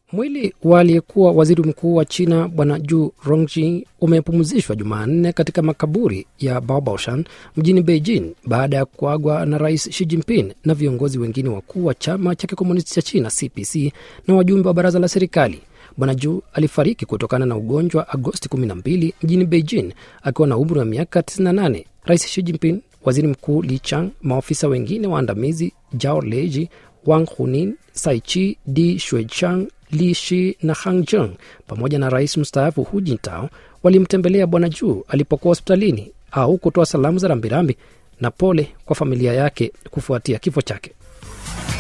Mwili wa aliyekuwa waziri mkuu wa China Bwana Ju Rongji umepumzishwa Jumanne katika makaburi ya Baobabshan mjini Beijing baada ya kuagwa na Rais Xi Jinping na viongozi wengine wakuu wa chama cha kikomunisti cha China CPC na wajumbe wa baraza la serikali. Bwana Ju alifariki kutokana na ugonjwa Agosti 12 mjini Beijing akiwa na umri wa miaka 98. Rais Xi Jinping, waziri mkuu Li Chang, maofisa wengine waandamizi Jao Leji, Wang Hunin, Saichi Di Shuichang, Li Shi na Hang Jeng pamoja na rais mstaafu Hu Jintao walimtembelea Bwana Ju alipokuwa hospitalini au kutoa salamu za rambirambi na pole kwa familia yake kufuatia kifo chake.